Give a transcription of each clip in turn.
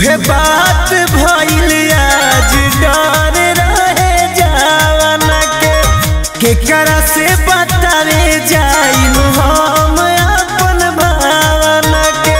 उहे बात भइल आज डर रहे जावना के केकरा से बतावे जाइम हम अपन भावना के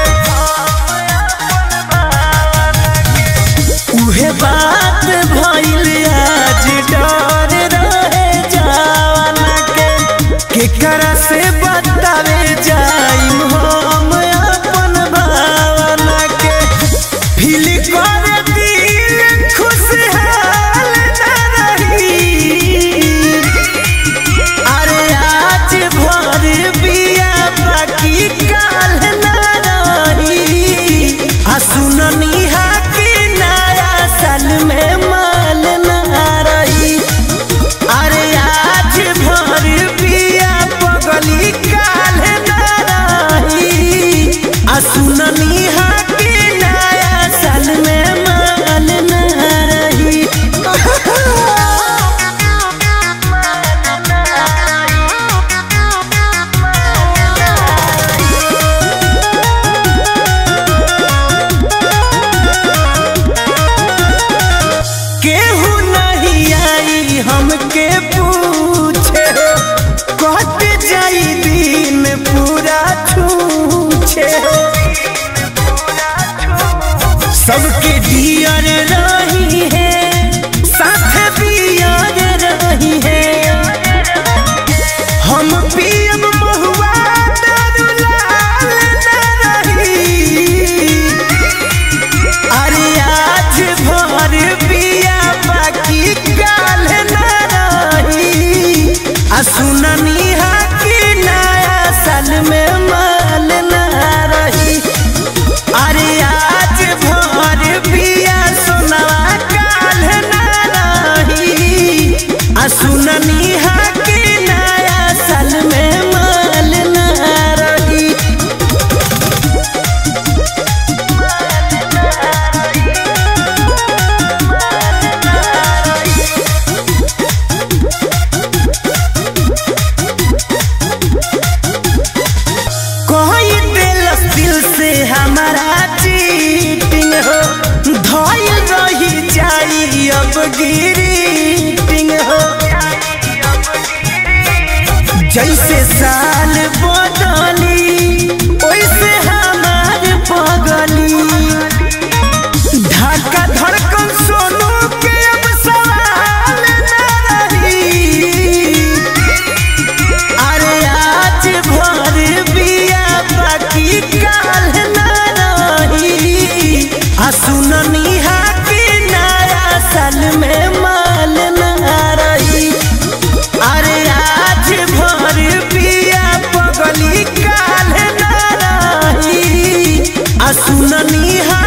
उहे बात भइल आज डर रहे जावना के केकरा से बतावे जाइम हम अपन भावना के फील कर दिल खुशहाल न रही अरे आज भर बिया बाकी काल न रही आ सुननी हा कि नया साल में माल न रही अरे आज भर बिया पगली काल न रही आ सुननी हा कि नया साल में माल न रही केहू नहीं आई हमके पूछे कट जाई दिन पूरा छूछे सबके दियर रही है साथ दियर रही है हम पियब महुआ दारू लाल न रही अरे आज भर बिया बाकी काल न रही आ सुननी हा कि नया साल में माल न रही अरे आज भर बिया सोनवा काल न रही आ सुननी हा कि नया साल में माल न रही कोई दिल दिल से हमारा चीटिंग हो धोइल रही जाई अब गिरीटिंग हो जैसे साल बदली वैसे हमार पगली धड़का धड़कन सोनू के अब सवाल न रही अरे आज भर बिया बाकी काल न रही आ सुननी हा कि नया साल में माल न रही अरे आज भर बिया पगली काल न रही आ सुननी हा